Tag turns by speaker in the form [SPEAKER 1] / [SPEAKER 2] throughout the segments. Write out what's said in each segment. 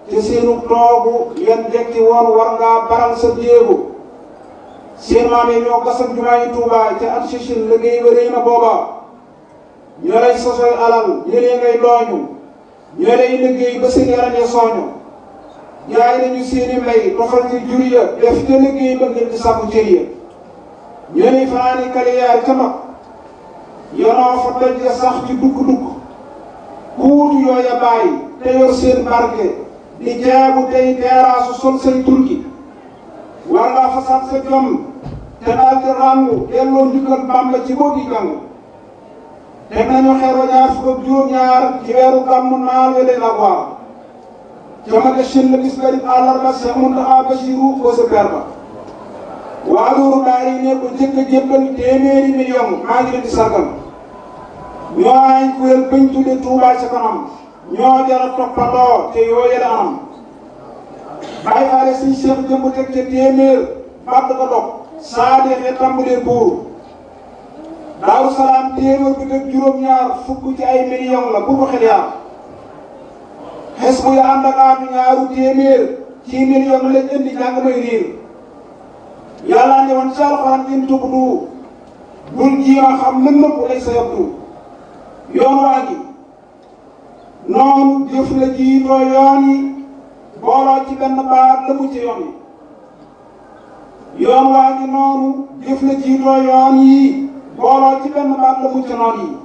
[SPEAKER 1] te seenu toogu leen dekki woon war ngaa baral sa jéego seen maam yi ñoo gasam jumaa yi Tuubaa ca at Chechine liggéey ba rëy na booba ñoo lay sosoy alal ñëlee ngay dooñu ñoo lay liggéey ba seen yaram ya sooñu jaay nañu seeni mbay tofal ci jur ya def te liggéey ba ngir di sàkku cër ya ñoo lay fanaani kaliyaar ca mag yonoo fa doj ya sax ci dugg-dugg kuutu yooya bàyyi te yor seen barke di jaabu tey teeraasu sol say turki war ngaa fasaat sa jom te daal di ràngu delloo njukkal Bàmba ci boo gi jàng teg nañu xeer wa ñaar fukk ak juróom-ñaar ci weeru gàmmu naal we leen ak waar jamage shin la gis garib àllarba Cheikh Mountakha Bassirou ko sa per ba waa loolu daal yi ne ko jëkk a jébbal téeméeri million maa ngi leen di sargal ñoo ay kuréel bañ tudde Touba ca kanam ñoo jara toppandoo te yoo yële anam bàyyi faale suñ Cheikh jëmb teg ca téeméer badd ko dog saa deexee tàmbalee buur daaru salaam téeméer bi teg juróom-ñaar fukk ci ay million la bu ko xel yaar xes bu ya ànd ak aatu ñaaru téeméer ci million lañ indi jàng may riir yàlla ne woon ci alxuraan in tubdu bul jiima xam mën na ko lay sa yabdu yoon waa gi noonu jëf la jiitoo yoon yi booloo ci benn baat la mu ci yoon yi yoon waa gi noonu jëf la jiitoo yoon yi booloo ci benn baat la mu ci noon yi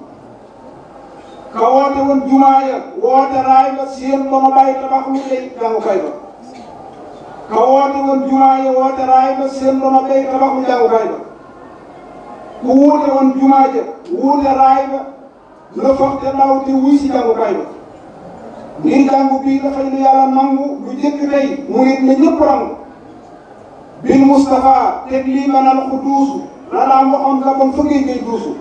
[SPEAKER 1] ka woote woon jumaa ya woote raay ba seen ba ma bàyyi tabax lu lay jàngukaay ba ka woote woon jumaa ya woote raay ba seen ba ma bàyyi tabax lu jàngukaay ba ku wuute woon jumaa ja wuute raay ba la foog te ndaw te wuy si jàngukaay ba ngir jàngu bii dafay lu yàlla nangu lu jëkk tey mu nit ne ñëpp rangu bil Moustapha teg lii manal ku duusu la daan waxoon la bon fa ngay ngay duusu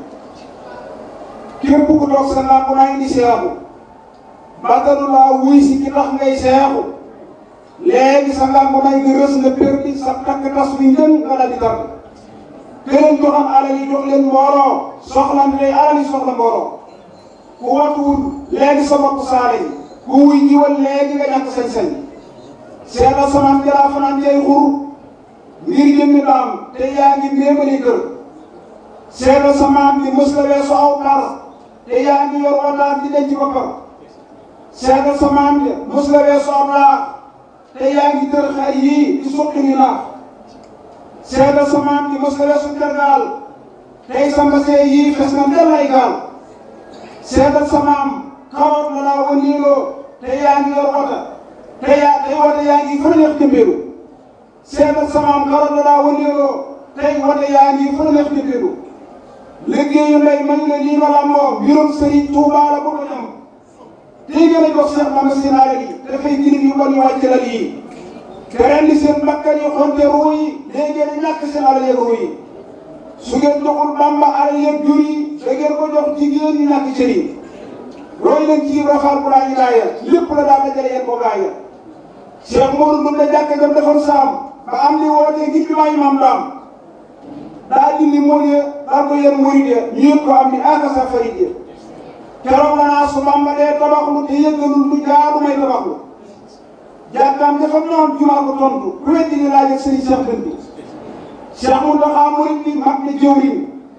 [SPEAKER 1] képp ku toog sa làmp naa indi seexu bàttalu laa wuy si ki tax ngay seexu léegi sa làmp nay nga rës nga perdi sa takk tas bi njën nga dal di tar këleen joxam alal yi jox leen mbooloo soxlante day alal yi soxla mbooloo ku watuwul léegi sa bopp saale yi ku wuy jiwal léegi nga ñàkk sañ-sañ seetal samaan jalaa fanaan jay xur ngir jëmmi daam te yaa ngi méemali kër seetal samaan bi mës la weesu aw par te yaa ngi yor wataar di denc boppam seetal samaan bi mës la weesu aw laax te yaa ngi tër xar yii di suqi ni naax seetal samaan bi mës la weesu tergaal tey sa mbasee yii fes na ndel ay gaal seetal samaam karoot la laa wëndeeloo te yaa ngi yor wota te yaa tey wota yaa ngi fa neex jëmbeelu seetal samaam karoot la laa wëndeeloo tey wota yaa ngi fa neex jëmbeelu liggéeyu ndey man la lii ma làmboo mbirum sëriñ Tuubaa la bëgg a ñam tey gën a jox Seex Bamba seen alal yi dafay jirim yu bon yu wàcc lal yi te rendi seen bakkan yi xonte ruu yi léegi ngeen ñàkk seen alal yeeg ruu yi su ngeen joxul Bamba alal yeeg jur yi da ngeen ko jox jigéen ñi ñàkk cër yi roy leen ci rafaal bu laa ilaaya lépp la daal dajale yéen ko gaaya Cheikh Modou Ndoum la jàkk jam defoon saam ba am li wootee ngir bi maay maam daam daa dindi mool ya daal ko yéen murid ya ñu yëg ko am ni aka sa farid ya keroog la naa su Bamba dee tabaxlu te yëggalul lu jaadu may tabaxlu jàkkaam dafa noon jumaa ko tontu ku weddi ni laaj ak sëriñ Cheikh Dënd bi Cheikh Mountakha murid bi mag ne jëwriñ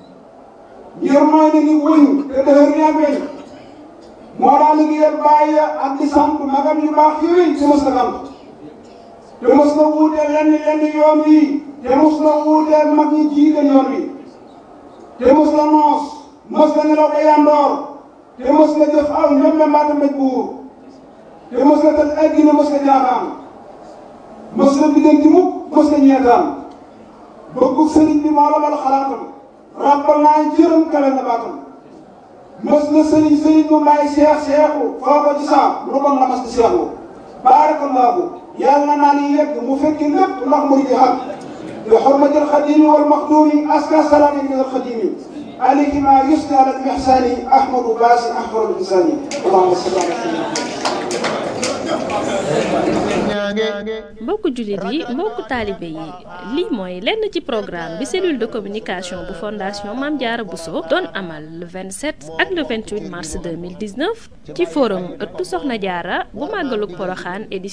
[SPEAKER 1] ngir mooy na ni wëñ te dëhër ni ak weñ moo daal liggéeyal bàyyi ak di sant magam yu baax yooyu te mos na sant te mos na wuuteel lenn lenn yoon wi te mos na wuuteel mag ñi jiite yoon wi te mos na noos mos na nelaw ba yandoor te mos na jëf aw ñoom mbaata mbéj buur te mos na tëj addina mos na jaaxaan mos na biddanti mukk mos na ñeetaan bëggu sëriñ bi moo la bal xalaatam rappal naa jërëm kale na baatam mës na sëriñ sëriñ mu may seex seexu foo ko ci saam lu bon la mas di seexu baarakallaahu yàlla naa ni yegg mu fekki lépp ndax mu di xam bi xurmati alxadimi wal maxdumi aska salaami min alxadimi alayhi ma yusni ala almihsani ahmadu baasi ahmadu bisani allahumma salli ala
[SPEAKER 2] mbokku jullit yi mbokku taalibe yi lii mooy lenn ci programme bi cellule de communication bu fondation Mame Diarra Bousso doon amal le 27 ak le 28 mars 2019 ci forum ëttu Soxna Diarra bu màggalug Poroxaan édition